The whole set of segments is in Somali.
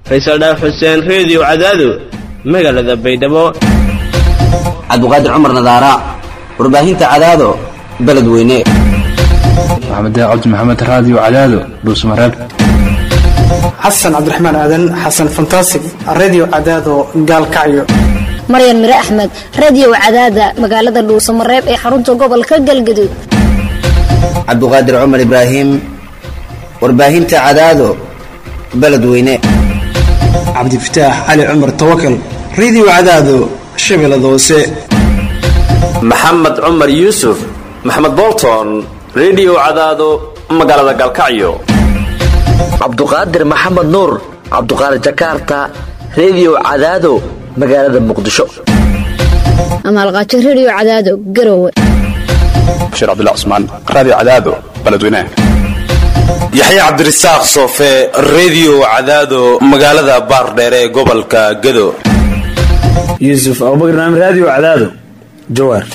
faysal dhaaf xuseen reediyo cadaado magaalada baydhabo cabdiqaadir cumar nadaara warbaahinta cadaado beledweyne maxamed cabdi maxamed raadiyo cadaado dhuusmareeb xasan cabdiraxmaan aadan xasan fantasig redio cadaado gaalkacyo maryan mire axmed radio cadaada magaalada dhuusamareeb ee xarunta gobolka galgaduud cabdiqaadir cumar ibraahim warbaahinta cadaado beledweyne cabdifataax cali cumar tawakal redio cadaado shabeellada hoose maxamed cumar yuusuf maxamed bolton redio cadaado magaalada gaalkacyo cabduqaadir maxamed nuur cabduqaadir jakarta redio cadaado magaalada muqdisho amaalqaajo redio cadaado garowe bashiir cabdilla cusmaan raadiyo cadaado beledweynaha yaxya cabdirasaaq soofe redio cadaado magaalada baardheere ee gobolka gado yuusuf abubakar naam raadiyo cadaado jawaar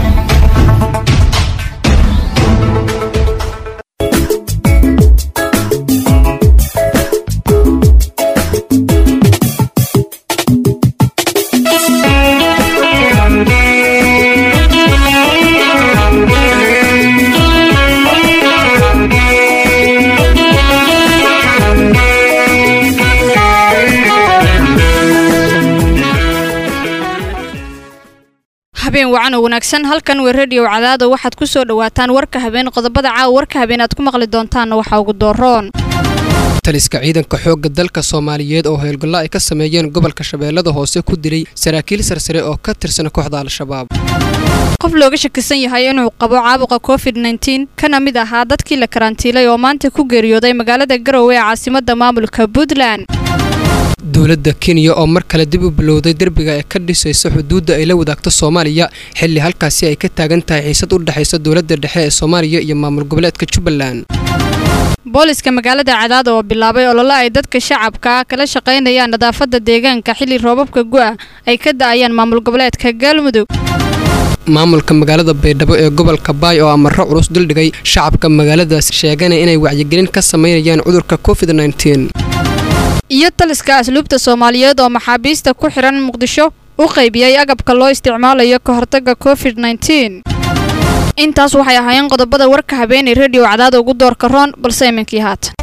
habeen wacan oo wanaagsan halkan waa rediyo cadaado waxaad ku soo dhowaataan warka habeen qodobada caawa warka habeen aad ku maqli doontaanna waxaa ugu dooroon taliska ciidanka xoogga dalka soomaaliyeed oo howlgallo ay ka sameeyeen gobolka shabeellada hoose ku dilay saraakiil sarsare oo ka tirsan kooxda al-shabaab qof looga shakisan yahay inuu qabo caabuqa covid nteen kana mid ahaa dadkii la karantiilay oo maanta ku geeriyooday magaalada garowe ee caasimadda maamulka puntland dowladda kenya oo mar kale dib u bilowday derbiga ee ka dhisaysa xuduudda ay la wadaagto soomaaliya xilli halkaasi ay ka taagan tahay xiisad u dhexaysa dowladda dhexe ee soomaaliya iyo maamul goboleedka jubbaland booliska magaalada cadaada oo bilaabay olole ay dadka shacabka kala shaqaynayaan nadaafadda deegaanka xilli roobabka gu'a ay ka da'ayaan maamul goboleedka galmudug maamulka magaalada baydhabo ee gobolka baay oo amarro culus duldhigay shacabka magaaladaas sheegana inay wacyigelin ka samaynayaan cudurka covid nteen iyo taliska asluubta soomaaliyeed oo maxaabiista ku xidhan muqdisho u qaybiyey agabka loo isticmaalayo ka hortagga covid nteen intaas waxay ahaayeen qodobada warka habeenay rediyo cadaada ugu doorka roon balse iminkii haatan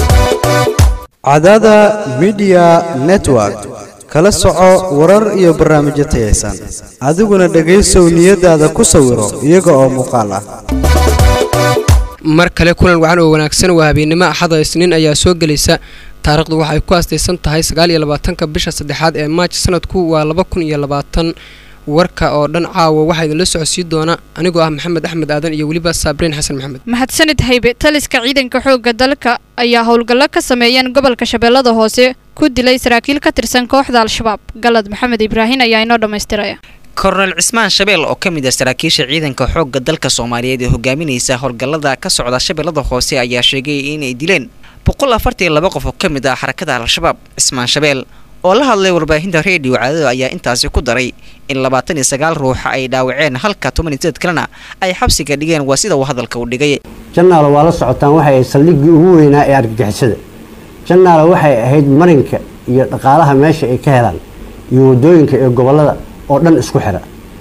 cadaada midiya network kala soco warar iyo barnaamijyo tayaysan adiguna dhegaysow niyadaada ku sawiro iyaga oo muuqaal ah mar kale kulan wacan oo wanaagsan waa habeennimo axada isniin ayaa soo gelaysa taariikhdu waxay ku astaysan tahay sagaal iyo labaatanka bisha saddexaad ee maaj sanadku waa laba kun iyo labaatan warka oo dhan caawa waxaa idinla socodsiin doona anigoo ah maxamed axmed aadan iyo weliba saabriin xasan maxamed mahadsanid haybe taliska ciidanka xoogga dalka ayaa howlgallo ka sameeyeen gobolka shabeellada hoose ku dilay saraakiil ka tirsan kooxda al-shabaab galad maxamed ibraahin ayaa inoo dhammaystiraya kornel cismaan shabeel oo ka mid ah saraakiisha ciidanka xoogga dalka soomaaliyeed ee hogaaminaysa howlgallada ka socda shabeellada hoose ayaa sheegay inay dileen boqol afartan iyo laba qof oo ka mid ah xarakada al-shabaab cismaan shabeel oo la hadlay warbaahinta reediyo cadaado ayaa intaasi ku daray in labaatan iyo sagaal ruux ay dhaawaceen halka toban iyo sideed kalena ay xabsiga dhigeen waa sida uu hadalka u dhigay jannaalo waa la socotaan waxay ahayd saldhiggii ugu weynaa ee argagixisada jannaalo waxay ahayd marinka iyo dhaqaalaha meesha ay ka helaan iyo wadooyinka ee gobollada oo dhan isku xira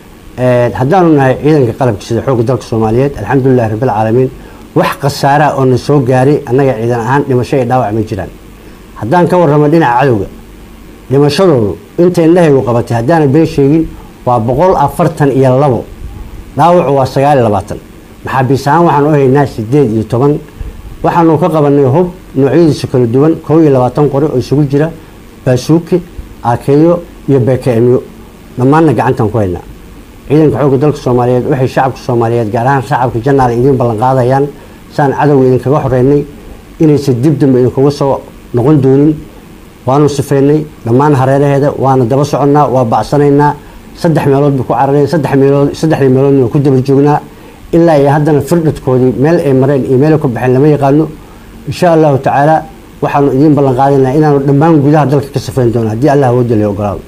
haddaanu nahay ciidanka qalabka sida xoogga dalka soomaaliyeed alxamdulilahi rabbilcaalamiin wax khasaaraa oo na soo gaaray annaga ciidan ahaan dhimasho iyo dhaawac ma jiraan haddaan ka warramo dhinaca cadowga dhimashadoodu inta indhahaygu qabatay haddaana been sheegin waa boqol afartan iyo labo dhaawacu waa sagaal iyo labaatan maxaabiis ahaan waxaan u haynaa sideed iyo toban waxaanu ka qabanay hub noocyadiisa kala duwan kow iyo labaatan qori oo isugu jira baasuuki aakeeyo iyo bekeemyo dhammaanna gacantaan ku haynaa ciidanka xoogga dalka soomaaliyeed waxay shacabka soomaaliyeed gaar ahaan shacabka jannaal idiin ballanqaadayaan saan cadowga idinkaga xoreynay inaysan dib dambe idinkuga soo noqon doonin waanu sifeynay dhammaan hareeraheeda waana daba soconnaa waa bacsanaynaa saddex meelood bay ku carareen saddex meelood saddexdii meeloodna waa ku daba joognaa ilaa iyo haddana firdhadkoodii meel ay mareen iyo meel ay ku baxeen lama yaqaano insha allahu tacaala waxaanu idiin ballan qaadaynaa inaanu dhammaan gudaha dalka ka sifeyn doono haddii allah awoodda la ogolaado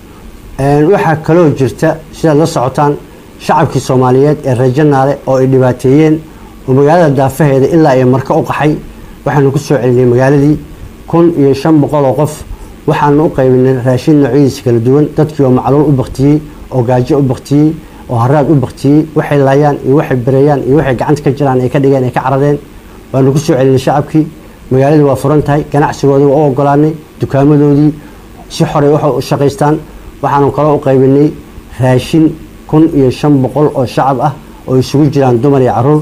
waxaa kaloo jirta sidaad la socotaan shacabkii soomaaliyeed ee reer jannaale oo ay dhibaateeyeen oo magaalada daafaheeda ilaa iyo marka u qaxay waxaanu ku soo celinay magaaladii kun iyo shan boqol oo qof waxaanu u qaybinay raashin noocyadiisa kala duwan dadkii oo macluul u baktiyey oo gaajo u baktiyey oo haraad u baktiyey waxay laayaan iyo waxay bereeyaan iyo waxay gacanta ka jiraan ay ka dhigeen ay ka caradeen waanu ku soo celinay shacabkii magaaladii waa furan tahay ganacsigoodii waa u ogolaanay dukaamadoodii si xoray waxay u shaqaystaan waxaanu kaloo u qaybinay raashin kun iyo shan boqol oo shacab ah oo isugu jiraan dumar iyo caruur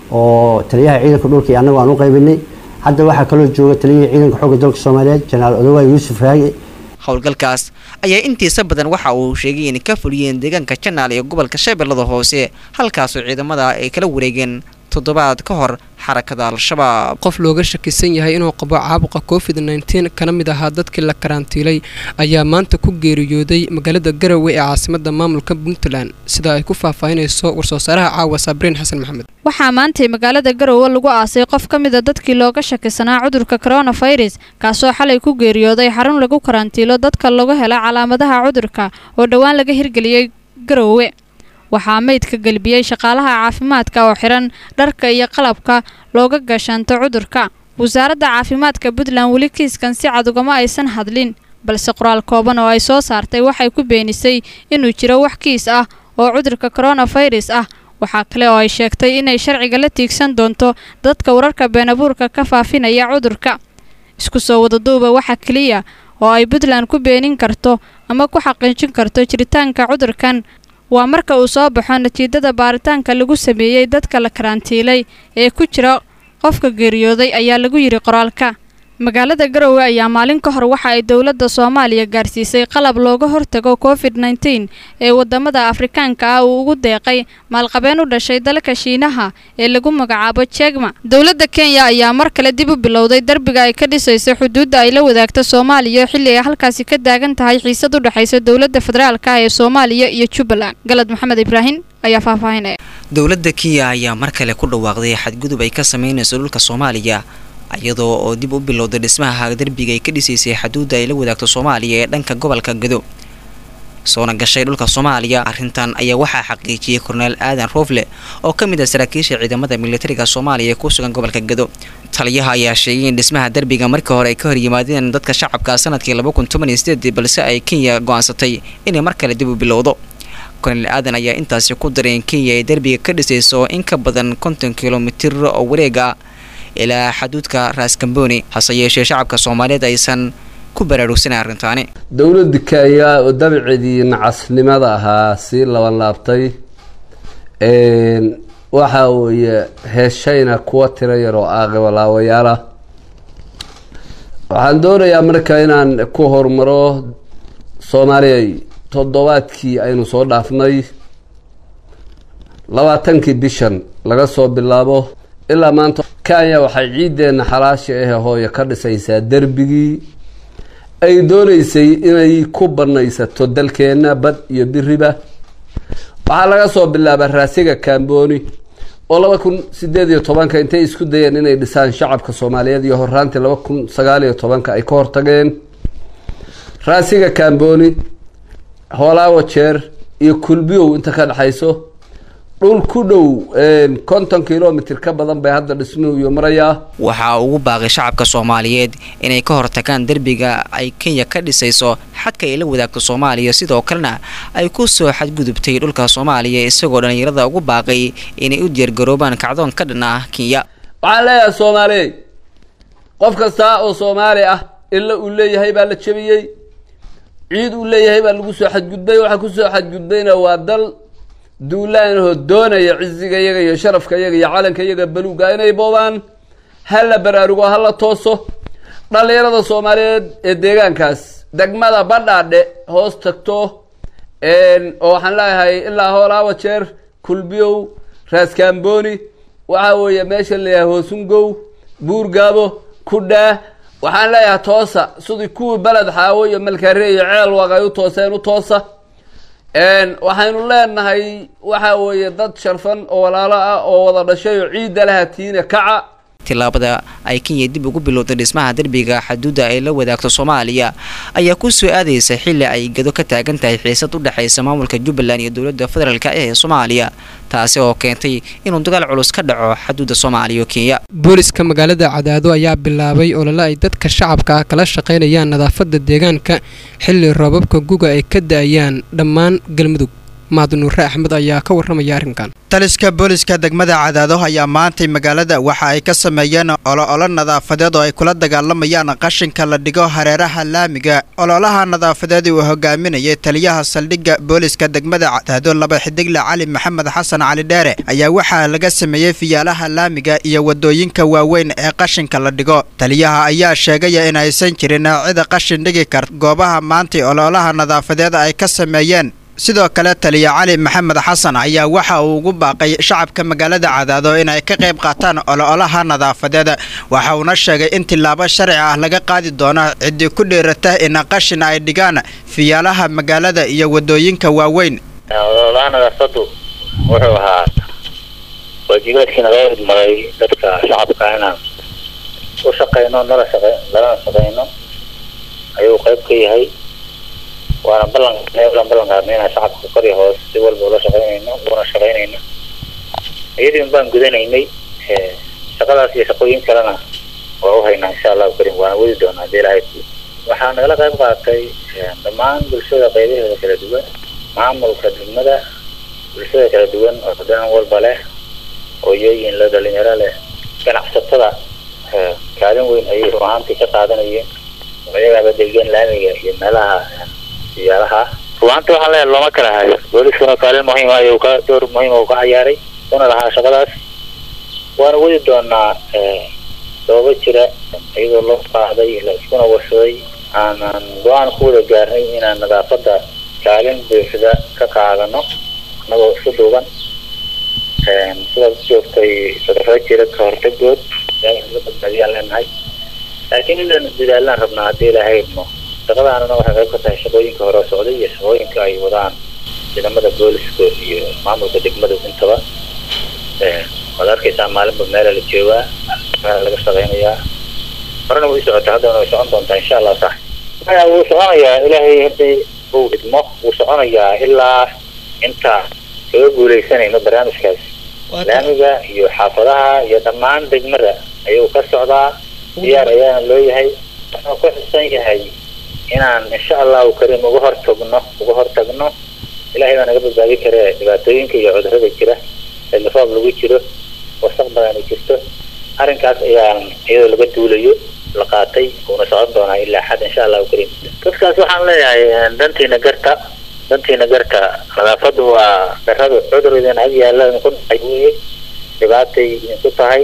oo taliyaha ciidanka dhulka iyo annagu aan u qaybinay hadda waxaa kaloo jooga taliyihii ciidanka xoogga dalka soomaaliyeed jenaraal odowaay yuusuf raagi howlgalkaas ayaa intiisa badan waxa uu sheegay inay ka fuliyeen deegaanka janaal iyo gobolka shabeellada hoose halkaasoo ciidamada ay kala wareegeen toddobaad ka hor xarakada al-shabaab qof looga shakisan yahay inuu qabo caabuqa covid nteen kana mid ahaa dadkii la karantiilay ayaa maanta ku geeriyooday magaalada garowe ee caasimada maamulka puntland sida ay ku faahfaahinayso war-soo saaraha caawa sabriin xasan maxamed waxaa maantay magaalada garowe lagu aasay qof ka mida dadkii looga shakisanaa cudurka coronavirus kaasoo xalay ku geeriyooday xarun lagu karantiilo dadka lagu hela calaamadaha cudurka oo dhowaan laga hirgeliyey garowe waxaa meydka gelbiyey shaqaalaha caafimaadka oo xiran dharka iyo qalabka looga gashanto cudurka wasaaradda caafimaadka puntland weli kiiskan si cad ugama aysan hadlin balse qoraal kooban oo ay soo saartay waxay ku beenisay inuu jiro wax kiis ah oo cudurka coronavirus ah waxaa kale oo ay sheegtay inay sharciga la tiigsan doonto dadka wararka beenabuurka ka faafinaya cudurka isku soo wadaduuba waxa keliya oo ay puntland ku beenin karto ama ku xaqiijin karto jiritaanka cudurkan waa marka uu soo baxo natiijada baaritaanka lagu sameeyey dadka la karantiilay ee ku jira qofka geeriyooday ayaa lagu yidhi qoraalka magaalada garowe ayaa maalin ka hor waxa ay dowladda soomaaliya gaarsiisay qalab looga hortago covid nteen ee wadamada afrikaanka ah uu ugu deeqay maalqabeen u dhashay dalka shiinaha ee lagu magacaabo jegma dowladda kenya ayaa mar kale dib u bilowday derbiga ay ka dhisaysa xuduudda ay la wadaagta soomaaliya xilli ay halkaasi ka taagan tahay xiisad u dhexaysa dowladda federaalka ah ee soomaaliya iyo jubbaland galad maxamed ibraahim ayaa faahfaahinaya dowladda kenya ayaa mar kale ku dhawaaqday xadgudub ay ka sameynayso dhulka soomaaliya iyadoo oo dib u bilowday dhismaha derbiga ay ka dhisaysay xaduudda ay la wadaagto soomaaliya ee dhanka gobolka gado soona gashay dhulka soomaaliya arrintan ayaa waxaa xaqiijiyey korneel aadan roofle oo ka mid ah saraakiisha ciidamada militariga soomaaliya ee ku sugan gobolka gado taliyaha ayaa sheegay in dhismaha derbiga markii hore ay ka horyimaadeen dadka shacabka sanadkii laba kun toban iyo sideed balse ay kenya go-aansatay inay mar kale dib u bilowdo korneel aadan ayaa intaasi ku daray in kenya ay derbiga ka dhisayso in ka badan konton kilomitir oo wareega ilaa xaduudka raaskambooni hase yeeshee shacabka soomaaliyeed aysan ku baraarugsanay arrintaani dowladda kenya oo dabaceedii nacasnimada ahaa sii laban laabtay waxa weeye heeshayna kuwa tiro yar oo aaqibalaawayaal ah waxaan doonayaa marka inaan ku hormaro soomaaliya toddobaadkii aynu soo dhaafnay labaatankii bishan laga soo bilaabo ilaa maanta kenya waxay ciiddeenna xalaasha ahe hooyo ka dhisaysaa derbigii ay doonaysay inay ku banaysato dalkeenna bad iyo biriba waxaa laga soo bilaabaa raasiga kamboni oo laba kun sideed iyo tobanka intay isku dayeen inay dhisaan shacabka soomaaliyeed iyo horaantii laba kun sagaal iyo tobanka ay ka hortageen raasiga kamboni hoolaawo jeer iyo kulbiyow inta ka dhexayso dhul ku dhow konton kilomitr ka badan bay hadda dhismuhu iyo marayaa waxaa ugu baaqay shacabka soomaaliyeed inay ka hortagaan derbiga ay kenya ka dhisayso xadka ay la wadaagto soomaaliya sidoo kalena ay ku soo xadgudubtay dhulka soomaaliya isagoo dhallinyarada ugu baaqay inay u diyaargaroobaan kacdoon ka dhan ah kenya waxaan leeyahay soomaaliyey qof kasta oo soomaali ah illa uu leeyahay baa la jebiyey ciid uu leeyahay baa lagu soo xadgudbay waxaa kusoo xadgudbayna waa dal duulaanahoo doonaya ciziga iyaga iyo sharafka iyaga iyo calanka iyaga baluuga inay boobaan ha la baraarugo ha la tooso dhallinyarada soomaaliyeed ee deegaankaas degmada badhaadhe hoos tagto oo waxaan leeyahay ilaa hoolaawa jeer kulbiyow raaskamboni waxa weeye meesha layahay hoosungow buurgaabo kudhaa waxaan leeyahay toosa sidii kuwii beled xaawo iyo malkare iyo ceel waq ay u tooseen u toosa waxaynu leenahay waxa weeye dad sharfan oo walaalo ah oo wada dhashay oo ciidda laha tiina kaca tillaabada ay kenya dib ugu bilowday dhismaha derbiga xaduudda ay la wadaagto soomaaliya ayaa ku soo aadaysa xilli ay gado ka taagan tahay xiisad u dhexaysa maamulka jubbaland iyo dowladda federaalk ee soomaaliya taasi oo keentay inuu dagaal culus ka dhaco xaduudda soomaaliya iyo kenya booliska magaalada cadaado ayaa bilaabay olole ay dadka shacabka ah kala shaqaynayaan nadaafadda deegaanka xilli roobabka guga ay ka da-ayaan dhammaan galmudug mahadnuure axmed ayaa ka warramaya arrinkan taliska booliska degmada cadaado ayaa maantay magaalada waxa ay ka sameeyeen olo-olo nadaafadeed oo ay kula dagaalamayaan qashinka la dhigo hareeraha laamiga ololaha nadaafadeed uu hogaaminayay taliyaha saldhigga booliska degmada cadaado laba xidigle cali maxamed xasan cali dheere ayaa waxaa laga sameeyey fiyaalaha laamiga iyo wadooyinka waaweyn ee qashinka la dhigo taliyaha ayaa sheegaya in aysan jirin cida qashin dhigi karta goobaha maantay ololaha nadaafadeed ay ka sameeyeen sidoo kale taliya cali maxamed xasan ayaa waxa uu ugu baaqay shacabka magaalada cadaado inay ka qayb qaataan olo-olaha nadaafadeed waxa uuna sheegay in tillaabo sharci ah laga qaadi doono ciddii ku dhiirata in qashin ay dhigaan fiyaalaha magaalada iyo wadooyinka waaweyn ololaha nadaafadu wuxuu ahaa waajibaadkii naga idmaday dadka shacabka inaan u shaqayno nala shaqa lalana shaqayno ayuu qayb ka yahay waana ballan lan ballan qaadnay inaan shacabka kor iyo hoos si walba ula shaqaynayno una shaqaynayno iyadiin baan gudanaynay shaqadaas iyo shaqooyin kalena waa u haynaa insha allahu karim waana wadi doonaa hadii ilahay waxaa nagala qayb qaatay dhammaan bulshada qaybaheeda kala duwan maamulka degmada bulshada kala duwan oo dhan walba leh hooyooyin le dhalinyaro leh ganacsatada kaalin weyn ayay run ahaantii ka qaadanayeen ayagaaba degan laamiga iyo meelaha siyaalaha ruaanta waxaan leeyahay looma kala hayo booliskuna kaalin muhiim ah ayuu ka door muhiim uu ka ciyaaray una lahaa shaqadaas waana wadi doonaa sababo jira iyadoo loo qaacday la iskuna warsaday aanan go-aan ku wada gaarnay inaan nadaafada kaalin buuxda ka qaadano anagoo isku duuban sidaas joogtay cudurro jira ka hortagood badbaadiyaan leenahay laakiin inaan dadaalaan rabnaa haddii ilaahay idmo shaqadaanana waxay qayb ka tahay shaqooyinka hore socday iyo shaqooyinka ay wadaan ciidamada booliska iyo maamulka degmada intaba waad arkaysaa maalinba meela la joogaa meela laga shaqaynayaa horena way socota haddana way socon doontaa insha allah sax maya wuu soconayaa ilaahay hadii uu idmo wuu soconayaa ilaa inta kaga guuleysanayno barnaamijkaas laamiga iyo xaafadaha iyo dhammaan degmada ayuu ka socdaa diyaar ayaana loo yahay wuxuu ku xusan yahay inaan insha allahu karim uga hortagno uga hortagno ilahay baa naga badbaadi kare dhibaatooyinka iyo cudurada jira xilifoob lagu jiro wasaq badan ay jirto arrinkaas ayaan iyadoo laga duulayo la qaatay uuna socon doonaa ilaa xad insha allahu karim dadkaas waxaan leeyahay dantiina garta dantiina garta nadaafadu waa darada cudur idin ag yaala idinku dhacay weye dhibaatay idinku tahay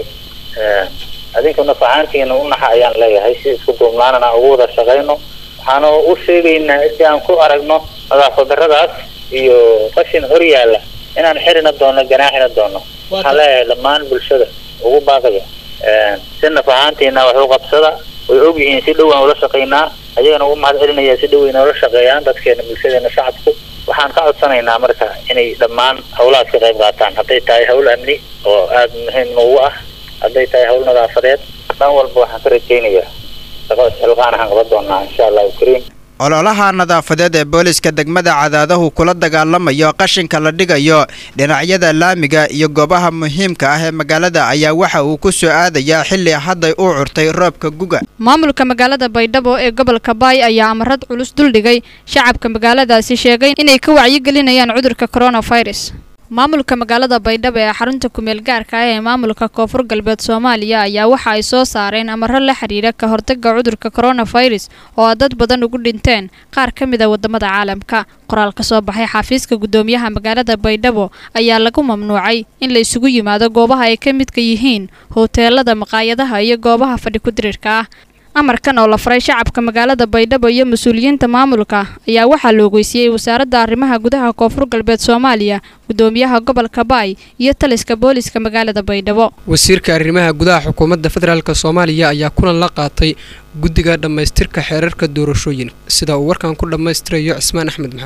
adinkuna facaantiina u naxa ayaan leeyahay si isku duubnaanana ugu wada shaqayno waxaanu u sheegaynaa si aan ku aragno nadaafad daradaas iyo qashin hor yaalla inaan xirina doono ganaaxina doono waxaan leeyahay dhammaan bulshada ugu baaqaya si naf ahaantiina wax u qabsada way ogyihiin si dhow aan ula shaqaynaa ayagana ugu mahad celinaya si dhow ay noola shaqeeyaan dadkeena bulshadeena shacabku waxaan ka codsanaynaa marka inay dhammaan howlahaas ka qayb qaataan hadday tahay hawl amni oo aada muhiim noogu ah hadday tahay hawl nadaafadeed dhan walba waxaan ka rajaynayaa shaqo isxilqaan ahaan qaban doonaa insha allahu kariim ololaha nadaafadeed ee booliska degmada cadaadahu kula dagaalamayo qashinka la dhigayo dhinacyada laamiga iyo goobaha muhiimka ah ee magaalada ayaa waxa uu ku soo aadayaa xilli hadday u curtay roobka guga maamulka magaalada baydhabo ee gobolka baay ayaa amarad culus duldhigay shacabka magaaladaasi sheegay inay ka wacyigelinayaan cudurka coronavirus maamulka magaalada baydhabo ee xarunta kumeel gaarka ah ee maamulka koonfur galbeed soomaaliya ayaa waxa ay soo saareen amaro la xiriira ka hortaga cudurka coronavirus oo dad badan ugu dhinteen qaar ka mid a wadamada caalamka qoraal ka soo baxay xafiiska gudoomiyaha magaalada baydhabo ayaa lagu mamnuucay in la isugu yimaado goobaha ay ka midka yihiin hoteelada maqaayadaha iyo goobaha fadhi ku-diriirka ah amarkan oo la faray shacabka magaalada baydhabo iyo mas-uuliyiinta maamulka ayaa waxaa la ogeysiiyey wasaaradda arrimaha gudaha koonfur galbeed soomaaliya gudoomiyaha gobolka baay iyo taliska booliska magaalada baydhabo wasiirka arrimaha gudaha xukuumadda federaalk soomaaliya ayaa kulan la qaatay guddiga dhammaystirka xeerarka doorashooyin sida uu warkan ku dhammaystirayo cismaan axmed maxamed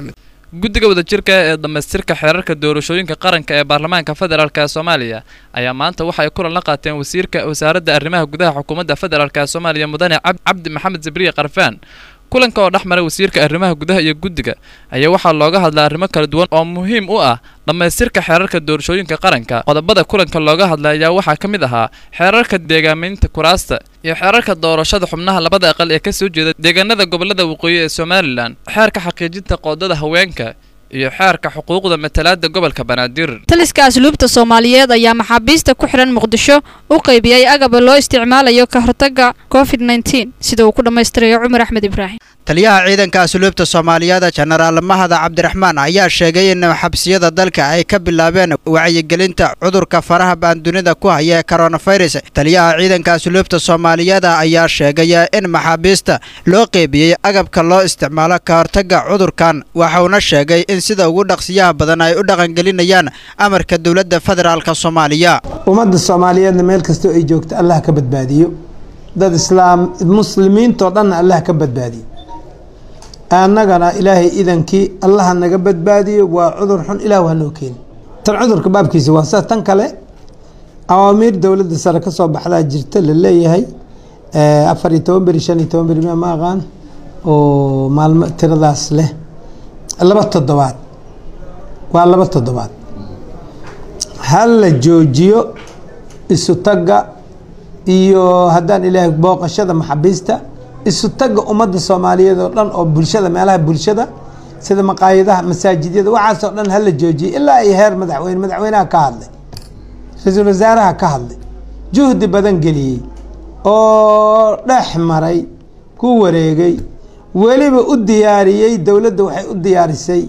guddiga wadajirka ee dhammaystirka xeerarka doorashooyinka qaranka ee baarlamaanka federaalk ee soomaaliya ayaa maanta waxa ay kulan la qaateen wasiirka wasaaradda arrimaha gudaha xukuumadda federaalk ee soomaaliya mudane cabdi maxamed zabriye karfaan kulanka oo dhex maray wasiirka arrimaha gudaha iyo guddiga ayaa waxaa looga hadlaa arrimo kala duwan oo muhiim u ah dhammaystirka xeerarka doorashooyinka qaranka qodobada kulanka looga hadlay ayaa waxaa ka mid ahaa xeerarka deegaamaynta kuraasta iyo xeerarka doorashada xubnaha labada aqal ee ka soo jeeda deegaanada gobolada waqooyi ee somalilan xeerka xaqiijinta qoodada haweenka iyo xeerka xuquuqda matalaada gobolka banaadir taliska asluubta soomaaliyeed ayaa maxaabiista ku xidhan muqdisho u qaybiyey agaba loo isticmaalayo ka hortaga covid nteen sida uu ku dhammaystirayo cumar axmed ibraahim taliyaha ciidanka asluubta soomaaliyeed jenaraal mahada cabdiraxmaan ayaa sheegay in xabsiyada dalka ay ka bilaabeen wacyigelinta cudurka faraha baan dunida ku haya ee koronafirus taliyaha ciidanka asluubta soomaaliyeed ayaa sheegay in maxaabiista loo qeybiyey agabka loo isticmaalo ka hortaga cudurkan waxauna sheegay in sida ugu dhaqsiyaha badan ay u dhaqangelinayaan amarka dowladda federaalk soomaaliya ummadda soomaaliyeedna meel kastoo ay joogto allah ka badbaadiyo dad islaam muslimiintoo dhanna allah ka badbaadiyo annagana ilaahay idankii allaha naga badbaadiyo waa cudur xun ilaah waa noo keeni tan cudurka baabkiisa waa sa tan kale awaamiir dowladda sare kasoo baxdaa jirta la leeyahay afar iyo toban beri shan iyo toban beri ma aqaan oo maalmo tiradaas leh laba toddobaad waa laba toddobaad ha la joojiyo isu tagga iyo haddaan ilaahay booqashada maxaabiista isu tagga ummadda soomaaliyeed oo dhan oo bulshada meelaha bulshada sida maqaayadaha masaajidyada waxaasoo dhan hala joojiyay ilaa ay heer madaxweyne madaxweynaha ka hadlay ra-iisul wasaaraha ka hadlay juhdi badan geliyey oo dhex maray ku wareegay weliba u diyaariyey dowladda waxay u diyaarisay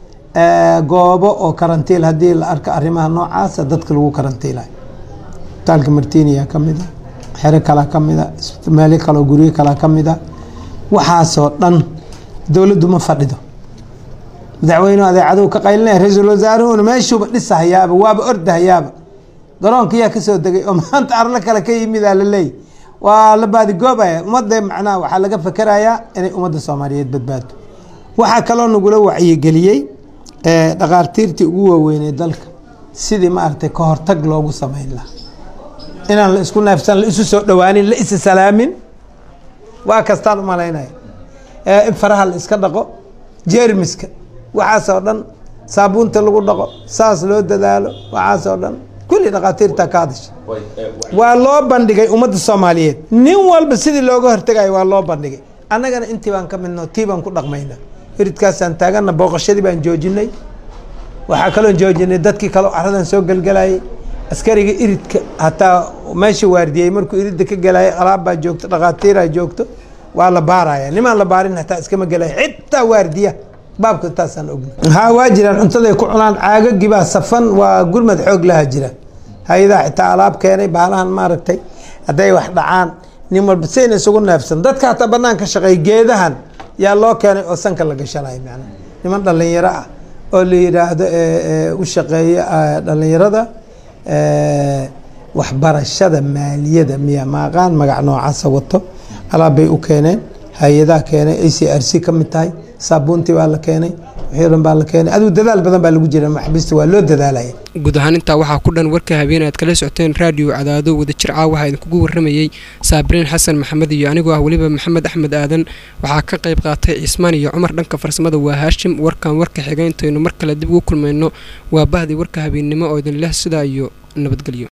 goobo oo karantiil haddii la arko arrimaha noocaasa dadka lagu karantiilayo isbitaalka martiniya ka mid a xero kalaa ka mid a meelo kaleo guryo kalaa ka mid a waxaasoo dhan dowladdu ma fadhido madaxweynuhu adeecaduhu ka qaylinaya ra-iisul wasaaruhuna meeshuuba dhisahayaaba waaba ordahayaaba garoonka yaa kasoo degay oo maanta arlo kale ka yimidaa la leeyay waa la baadigoobaya ummadda macnaha waxaa laga fakerayaa inay ummadda soomaaliyeed badbaado waxaa kaloo nagula wacyigeliyey dhaqaartiirtii ugu waaweynay dalka sidii maaragtay ka hortag loogu sameyn lahaa inaan la isku neefsan la isu soo dhawaanin la isa salaamin waa kastaan u malaynaya in faraha la iska dhaqo jeermiska waxaasoo dhan saabuunta lagu dhaqo saas loo dadaalo waxaasoo dhan kulli dhaqaatiirta ka hadasha waa loo bandhigay ummadda soomaaliyeed nin walba sidii looga hortegayo waa loo bandhigay annagana intii baan ka midno tii baan ku dhaqmayna iridkaasaan taagana booqashadii baan joojinay waxaa kaloo joojinay dadkii kaloo caradan soo gelgelayay askariga iridka hataa meesha waardiyey markuu iridda ka gelayay alaab baa joogto dhaqaatiiraa joogto waa la baaraya nimaan la baarin hataa iskama gelaya xitaa waardiya baabka taasaan ogna haa waa jiraan cuntaday ku cunaan caagagii baa safan waa gurmad xoog laha jira hay-adaha xitaa alaab keenay baalahan maaragtay hadday wax dhacaan nin walba sayna isugu neefsan dadka hataa banaan ka shaqeey geedahan yaa loo keenay oo sanka la gashanayo macnaha niman dhalinyaro ah oo la yidhaahdo u shaqeeya dhalinyarada waxbarashada maaliyada miya maaqaan magac noocaasa wato alaab bay u keeneen hay-adaha keenay a c r c ka mid tahay saabuuntii baa la keenay wixii dhan baa la keenay adigu dadaal badan baa lagu jira maxbiista waa loo dadaalaya guud ahaan intaa waxaa ku dhan warka habeen aad kala socoteen raadiyo cadaado wadajir caa waxaa idinkugu warramayey saabiriin xasan maxamed iyo anigoo ah weliba maxamed axmed aadan waxaa ka qayb qaatay cismaan iyo cumar dhanka farsamada waa haashim warkan warka xiga intaynu mar kale dib ugu kulmayno waa bahdii warka habeennimo oo idin leh sidaa iyo nabadgelyo